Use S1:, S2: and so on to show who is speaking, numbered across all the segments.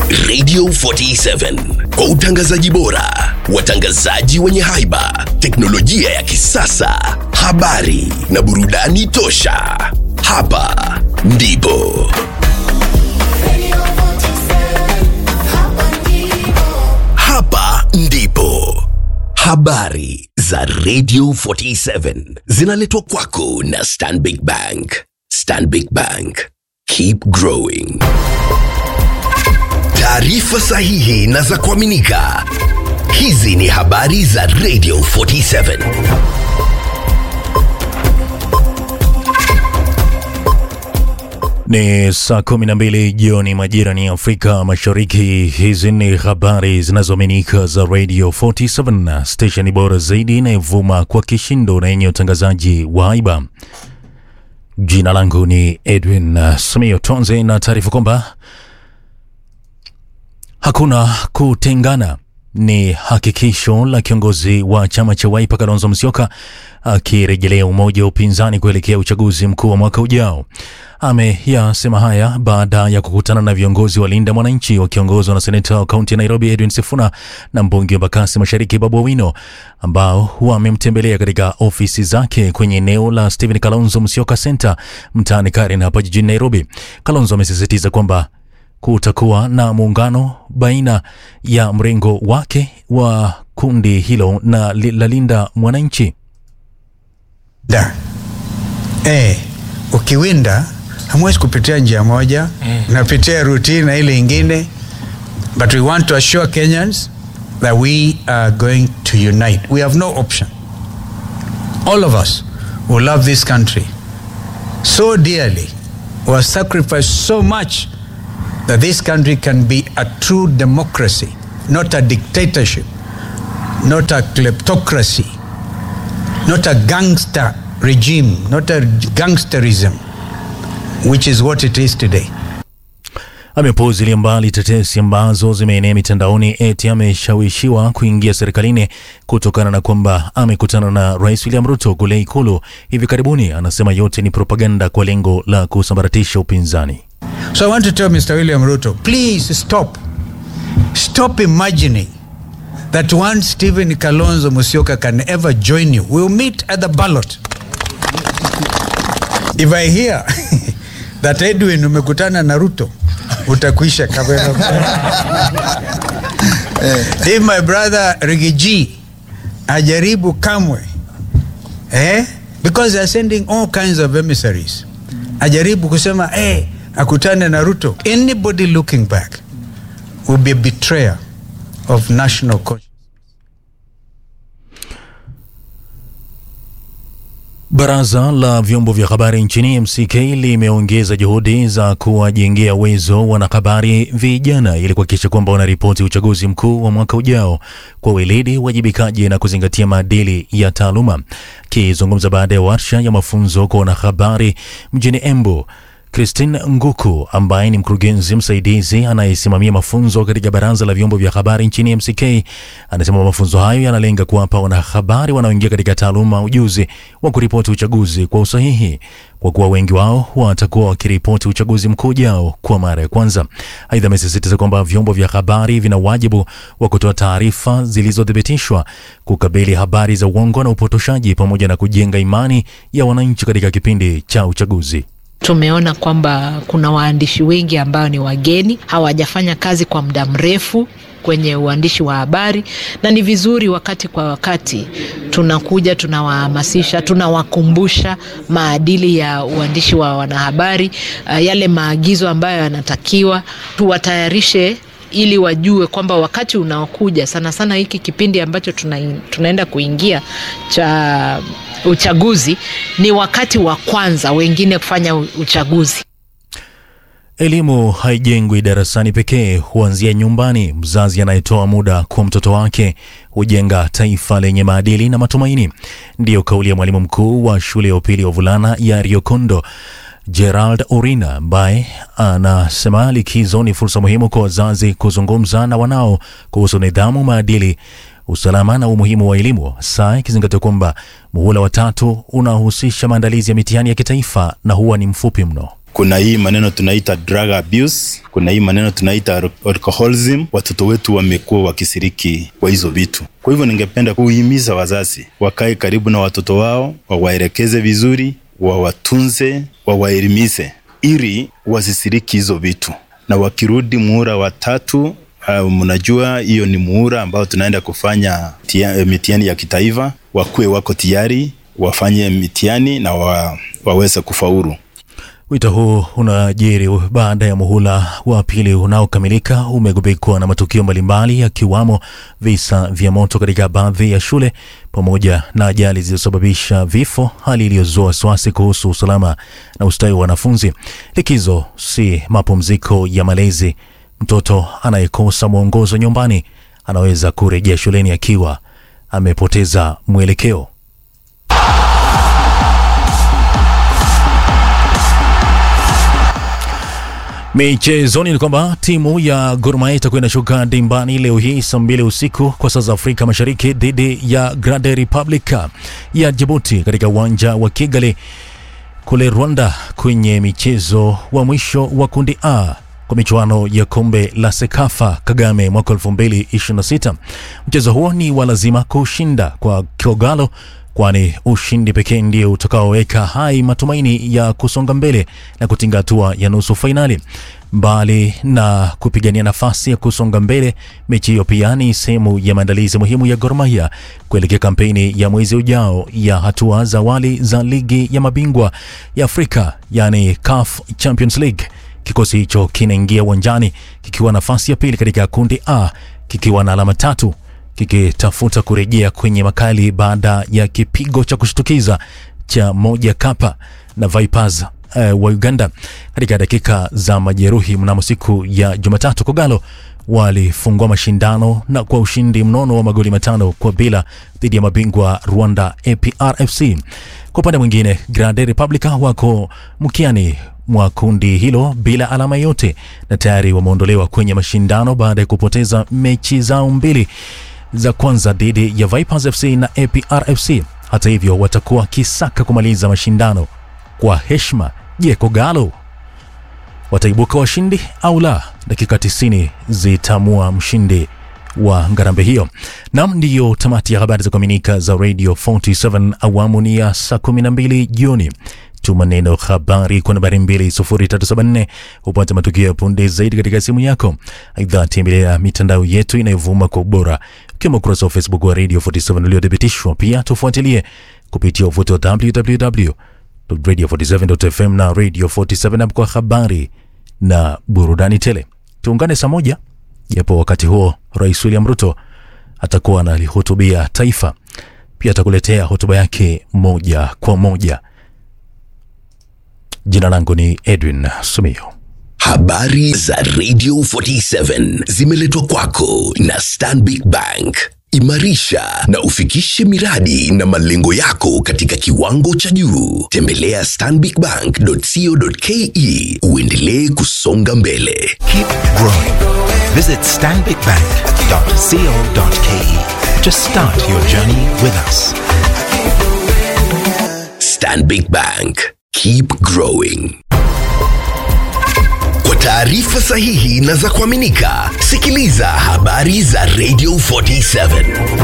S1: Radio 47 kwa utangazaji bora, watangazaji wenye haiba, teknolojia ya kisasa, habari na burudani tosha. Hapa ndipo hapa ndipo habari za Radio 47 zinaletwa kwako na Stanbic Bank. Stanbic Bank, keep growing. Taarifa sahihi na za kuaminika. Hizi ni habari za Radio 47.
S2: Ni saa kumi na mbili jioni majira ni Afrika Mashariki. Hizi ni habari zinazoaminika za Radio 47, stesheni bora zaidi inayovuma kwa kishindo na yenye utangazaji wa haiba. Jina langu ni Edwin uh, Samio Tonze na taarifa kwamba hakuna kutengana ni hakikisho la kiongozi wa chama cha Wiper Kalonzo Musyoka akirejelea umoja wa upinzani kuelekea uchaguzi mkuu wa mwaka ujao. Ameyasema haya baada ya kukutana na viongozi wa Linda Mwananchi wakiongozwa na seneta wa kaunti ya Nairobi Edwin Sifuna na mbunge wa Embakasi Mashariki Babu Owino ambao wamemtembelea katika ofisi zake kwenye eneo la Stephen Kalonzo Musyoka Center mtaani Karen hapa jijini Nairobi. Kalonzo amesisitiza kwamba kutakuwa na muungano baina ya mrengo wake wa kundi hilo na li- la Linda Mwananchi.
S3: da eh, ukiwinda hamwezi kupitia njia moja mm. napitia routine na ile ingine but we want to assure kenyans that we are going to unite we have no option all of us who love this country so dearly who have sacrificed so much that this country can be a true democracy not a dictatorship not a kleptocracy not a gangster regime, not a gangsterism, which is what it is today.
S2: Amepuuzilia mbali tetesi ambazo zimeenea mitandaoni eti ameshawishiwa kuingia serikalini kutokana na kwamba amekutana na Rais William Ruto kule Ikulu hivi karibuni. Anasema yote ni propaganda kwa lengo la kusambaratisha upinzani.
S3: So I want to tell Mr. William Ruto, please stop. Stop imagining that one Stephen Kalonzo Musyoka can ever join you. We'll meet at the ballot. If I hear that Edwin umekutana na Ruto, utakuisha kabisa. If my brother Rigiji ajaribu kamwe eh? because they are sending all kinds of emissaries ajaribu kusema eh, akutane na Ruto. Anybody looking back will be a betrayer of national conscience.
S2: Baraza la vyombo vya habari nchini MCK limeongeza juhudi za kuwajengea uwezo wanahabari vijana ili kuhakikisha kwamba wanaripoti uchaguzi mkuu wa mwaka ujao kwa weledi, uwajibikaji na kuzingatia maadili ya taaluma. Akizungumza baada ya warsha ya mafunzo kwa wanahabari mjini Embu, Christine Nguku ambaye ni mkurugenzi msaidizi anayesimamia mafunzo katika baraza la vyombo vya habari nchini MCK anasema mafunzo hayo yanalenga kuwapa wanahabari wanaoingia katika taaluma ujuzi wa kuripoti uchaguzi kwa usahihi, kwa kuwa wengi wao watakuwa wakiripoti uchaguzi mkuu ujao kwa mara ya kwanza. Aidha, amesisitiza kwamba vyombo vya habari vina wajibu wa kutoa taarifa zilizothibitishwa, kukabili habari za uongo na upotoshaji, pamoja na kujenga imani ya wananchi katika kipindi cha uchaguzi.
S4: Tumeona kwamba kuna waandishi wengi ambao ni wageni, hawajafanya kazi kwa muda mrefu kwenye uandishi wa habari, na ni vizuri wakati kwa wakati tunakuja, tunawahamasisha, tunawakumbusha maadili ya uandishi wa wanahabari, uh, yale maagizo ambayo yanatakiwa, tuwatayarishe ili wajue kwamba wakati unaokuja sana sana hiki kipindi ambacho tuna, tunaenda kuingia cha uchaguzi ni wakati wa kwanza wengine kufanya u- uchaguzi.
S2: Elimu haijengwi darasani pekee, huanzia nyumbani. Mzazi anayetoa muda kwa mtoto wake hujenga taifa lenye maadili na matumaini. Ndiyo kauli ya mwalimu mkuu wa shule ya upili ya wavulana ya Riokondo Gerald Orina ambaye anasema likizo ni fursa muhimu kwa wazazi kuzungumza na wanao kuhusu nidhamu, maadili, usalama na umuhimu wa elimu, saa ikizingatia kwamba muhula wa tatu unahusisha maandalizi ya mitihani ya kitaifa na huwa ni mfupi mno.
S5: kuna hii maneno tunaita drug abuse, kuna hii maneno tunaita alcoholism. Watoto wetu wamekuwa wakisiriki kwa hizo vitu. Kwa hivyo ningependa kuhimiza wazazi wakae karibu na watoto wao, wawaelekeze vizuri, wawatunze, wawaelimishe ili wasisiriki hizo vitu, na wakirudi muhula wa tatu Uh, mnajua hiyo ni muhula ambao tunaenda kufanya tia, mitihani ya kitaifa, wakuwe wako tayari wafanye mitihani na wa, waweze kufaulu.
S2: Wito huu unajiri baada ya muhula wa pili unaokamilika umegubikwa na matukio mbalimbali yakiwamo visa vya moto katika baadhi ya shule pamoja na ajali zilizosababisha vifo, hali iliyozua wasiwasi kuhusu usalama na ustawi wa wanafunzi. Likizo si mapumziko ya malezi. Mtoto anayekosa mwongozo nyumbani anaweza kurejea shuleni akiwa amepoteza mwelekeo. Michezoni ni kwamba timu ya Gor Mahia itakuwa inashuka dimbani leo hii saa mbili usiku kwa saa za Afrika Mashariki dhidi ya Grande Republic ya Djibouti katika uwanja wa Kigali kule Rwanda, kwenye michezo wa mwisho wa kundi A kwa michuano ya kombe la Sekafa Kagame mwaka 2026. Mchezo huo ni wa lazima kushinda kwa Kogalo kwani ushindi pekee ndio utakaoweka hai matumaini ya kusonga mbele na kutinga hatua ya nusu fainali. Mbali na kupigania nafasi ya kusonga mbele, mechi hiyo pia ni sehemu ya maandalizi muhimu ya Gor Mahia kuelekea kampeni ya mwezi ujao ya hatua za awali za ligi ya mabingwa ya Afrika, yani CAF Champions League. Kikosi hicho kinaingia uwanjani kikiwa nafasi ya pili katika kundi A kikiwa na alama tatu kikitafuta kurejea kwenye makali baada ya kipigo cha kushtukiza cha moja kapa na Vipers uh, wa Uganda katika dakika za majeruhi mnamo siku ya Jumatatu. Kogalo walifungua mashindano na kwa ushindi mnono wa magoli matano kwa bila dhidi ya mabingwa Rwanda APRFC. Kwa upande mwingine, Grande Republica wako mkiani mwa kundi hilo bila alama yote na tayari wameondolewa kwenye mashindano baada ya kupoteza mechi zao mbili za kwanza dhidi ya Vipers FC na APRFC. Hata hivyo, watakuwa kisaka kumaliza mashindano kwa heshima. Je, Kogalo wataibuka washindi au la? Dakika 90 zitamua mshindi wa ngarambe hiyo. Nam, ndiyo tamati ya habari za kuaminika za Radio 47 awamu ni ya saa 12 jioni. Tuma neno habari kwa nambari 20374 upate matukio ya punde zaidi katika simu yako. Aidha, tembelea mitandao yetu inayovuma kwa ubora ukiwemo ukurasa wa Facebook wa Radio 47 uliothibitishwa. Pia tufuatilie kupitia uvuti wa www.radio47.fm na Radio 47 app kwa habari na burudani tele. Tuungane saa moja, japo wakati huo Rais William Ruto atakuwa analihutubia taifa. Pia atakuletea hotuba yake moja kwa moja. Jina langu ni Edwin Sumio.
S1: Habari za Radio 47 zimeletwa kwako na Stanbic Bank. Imarisha na ufikishe miradi na malengo yako katika kiwango cha juu. Tembelea stanbicbank.co.ke uendelee kusonga mbele.
S6: Keep growing. Visit stanbicbank.co.ke to start your journey with us.
S1: Stanbic Bank. Keep growing. Kwa taarifa sahihi na za kuaminika, sikiliza habari za Radio 47.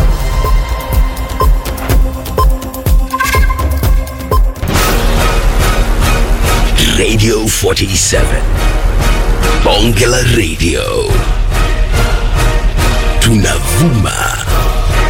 S1: Radio 47. Bonge la Radio. Tunavuma